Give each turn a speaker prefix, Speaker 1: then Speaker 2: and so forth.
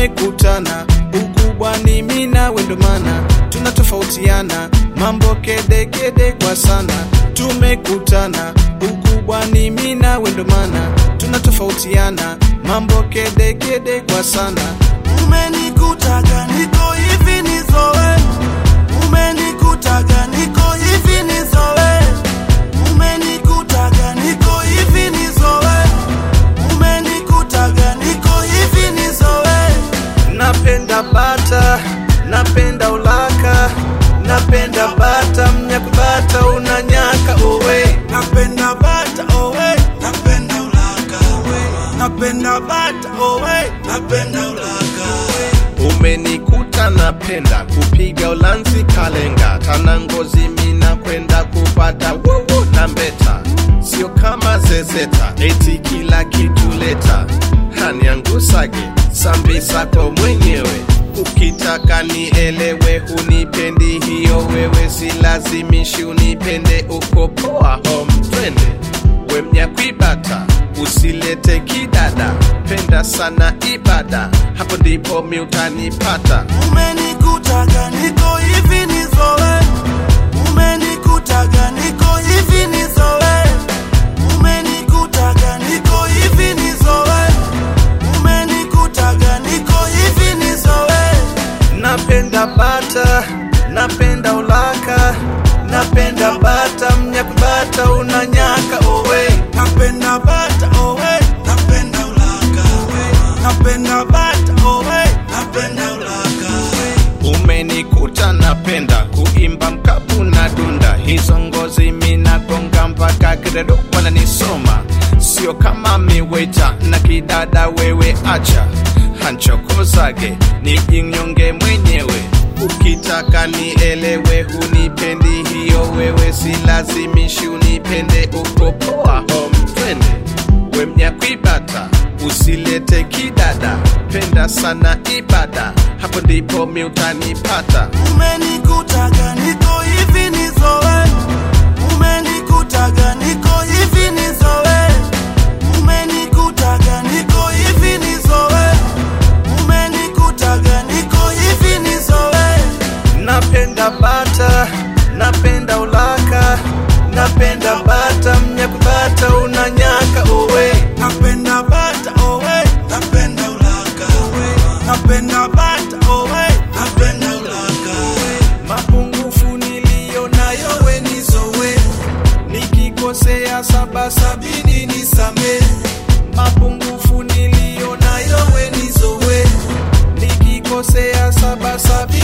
Speaker 1: tumekutana, ukubwa ni mimi nawe, ndo maana tunatofautiana mambo kede kede kwa sana. Tumekutana, ukubwa ni mimi nawe, ndo maana tunatofautiana mambo kede kede kwa sana.
Speaker 2: Umenikutaga niko hivi nizoe, umenikutaga niko hivi nizoe, umenikutaga niko hivi nizoe, umenikutaga niko hivi nizoe.
Speaker 1: Napenda bata, napenda ulaka, napenda bata, mnyakubata unanyaka owe.
Speaker 2: Napenda bata owe, napenda ulaka owe, napenda bata owe, napenda ulaka owe.
Speaker 1: Umenikuta napenda kupiga ulanzi kalenga, tana ngozi mina kwenda kupata wuwu na mbeta, sio kama zezeta, eti kila kitu leta haniangusage sambi sako mwenyewe. Ukitaka nielewe, hunipendi hiyo wewe, silazimishi unipende, uko poa home, twende we mnyakwibata usilete kidada, penda sana ibada, hapo ndipo mi utanipata.
Speaker 2: Umenikutaga niko hivi nizoe, umenikutaga niko hivi nizoe, umenikutaga niko hivi nizoe, umenikutaga niko hivi nizoe.
Speaker 1: Napenda bata, napenda ulaka, napenda bata, mnyakubata unanyaka owe.
Speaker 2: Napenda bata owe, napenda ulaka owe, napenda bata owe, napenda ulaka owe.
Speaker 1: Umenikuta napenda kuimba mkapu na dunda, hizo ngozi mina gonga mpaka kiredo wananisoma, sio kama miweta na kidada wewe, acha hanchokozage nijinyonge mwenyewe. Ukitaka nielewe, hunipendi hiyo wewe, silazimishi unipende, uko poa home, twende we mnyakwibata usilete kidada, penda sana ibada, hapo ndipo mi utanipata.
Speaker 2: Umenikutaga niko hivi nizoe, umenikutaga niko hivi nizoe, umenikutaga niko hivi nizoe, umenikutaga niko hivi nizoe.
Speaker 1: Napenda bata, napenda ulaka, napenda bata, mnyakubata unanyaka owe.
Speaker 2: Napenda bata owe, napenda ulaka owe, napenda bata owe, napenda ulaka owe.
Speaker 1: Mapungufu niliyo nayo we nizowe, nikikosea saba sabini nisame. Mapungufu niliyo nayo we nizowe, nikikosea saba sabini